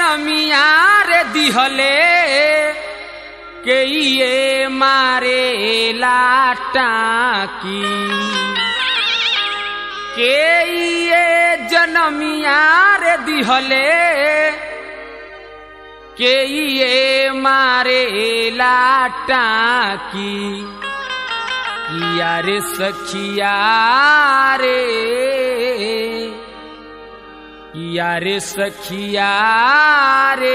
जनमिया रे दिहले के ये मारे लाटाकी के ये जनमिया रे दिहले के ये मारे लाटाकी किया रे सखिया रे किया रे सखिया रे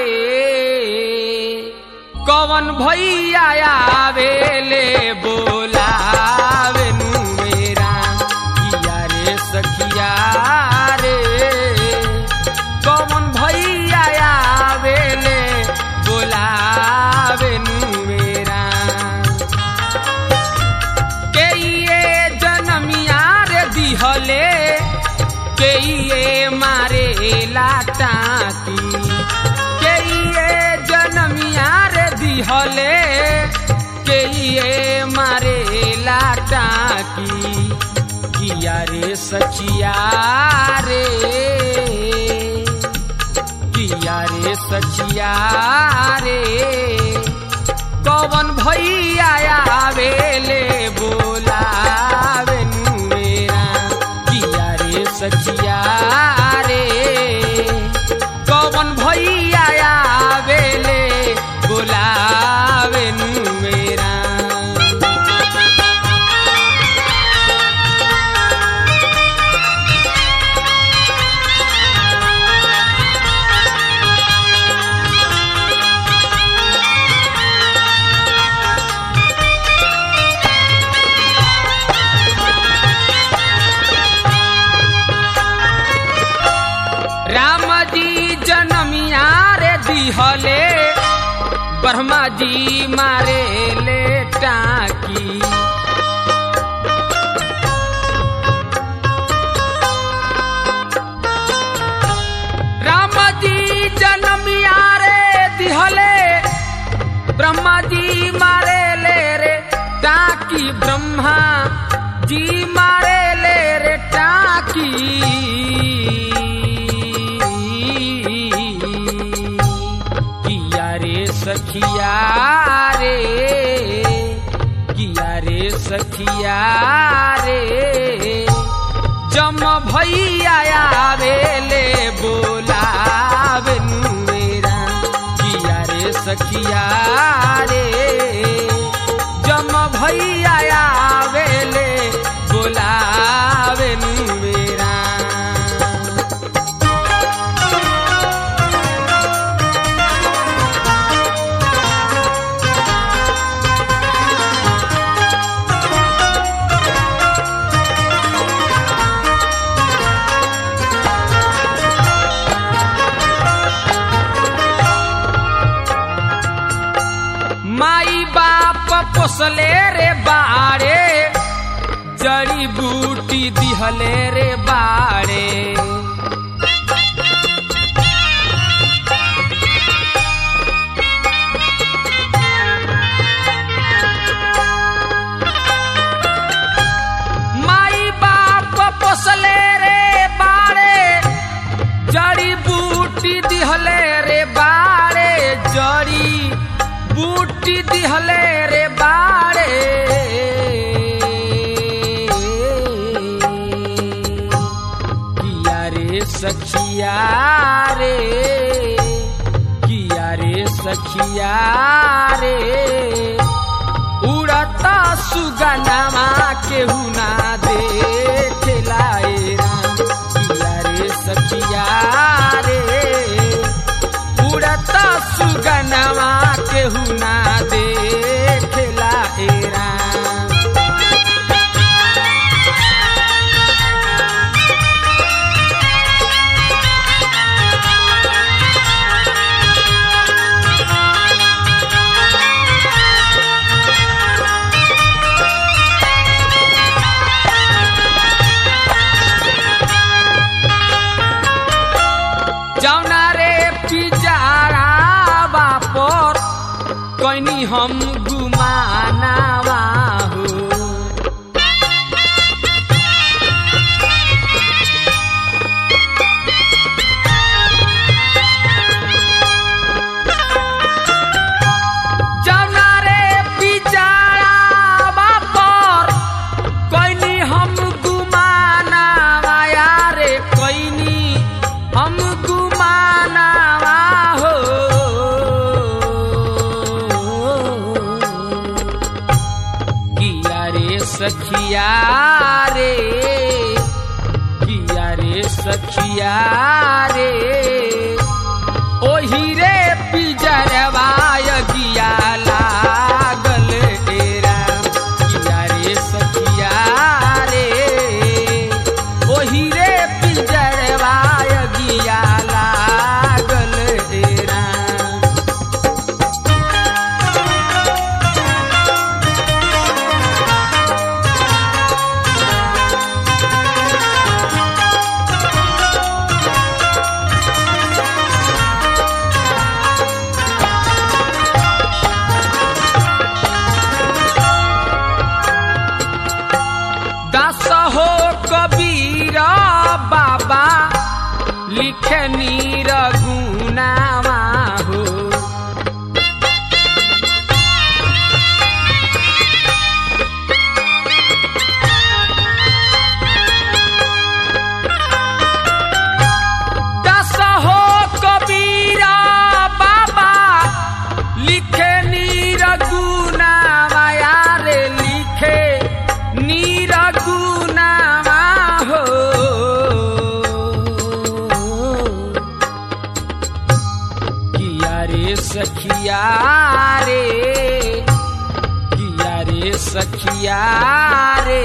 कवन भैया आवेले बोलावे नु मेरा किया रे सखिया रे कवन भैया आवेले बोलावे नु मेरा के ये जनमिया रे दिहले के ये मारे लाटाकी के ये जनमिया रे दिहले के ये मारे लाटाकी किया रे सचिया रे किया रे सचिया रे कवन भैया आवेले बोलावे नु मेरा किया रे सचिया रे कवन भैया आवेले बोलावे नु मेरा राम जी जनमिया रे दिहले ब्रह्मा जी मारे ले टाकी राम जी जनमिया रे दिहले ब्रह्मा जी मारे ले रे टाकी ब्रह्मा जी मारे ले रे टाकी किया रे सखिया रे किया रे सखिया रे जम भैया आवेले बोलावे नु मेरा किया रे सखिया रे जम भैया आवेले बोलावे नु मेरा माई बाप पोसले रे बाड़े जड़ी बूटी दिहले रे बाड़े माई बाप पोसले रे बाड़े जड़ी बूटी दिहले रे बाड़े जड़ी बूटी दिहले रे बाड़े किया रे सखिया रे किया रे सखिया रे उड़ता सुगनमा केहू ना देखेला ए राम किया रे सखिया रे उड़ता सुगनमा केहू ना देखेला ए राम जौना रे पिजारा बापर कैनी हम गुमानावा हो सखिया रे किया रे सखिया रे ओही रे पिजरवाय गिया लागल एरा किया रे सखिया रे ओही रे पिजरवाय गिया लागल एरा दास हो कबीर बाबा लिखे नीर गुनावा हो दास हो कबीर बाबा लिखे नीर गुनावा यारे लिखे नीर गुनावा हो किया रे सखिया रे किया रे सखिया रे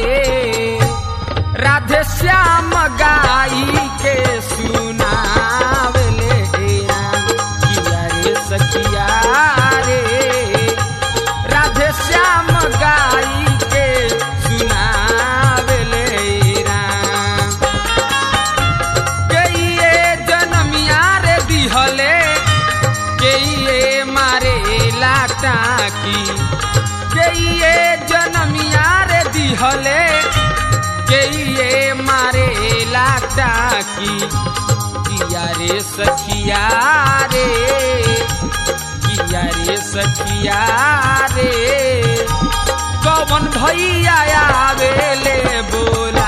राधे श्याम गाई के सुनावले राम किया रे सखिया रे राधे श्याम गाई के सुनावले राम के ये जनमिया रे दिहले के ये मारे लाटा की के ये जनमिया रे दिहले के ये मारे लाटा की किया रे सखिया रे किया रे सखिया रे कौन भैया आवेले बोल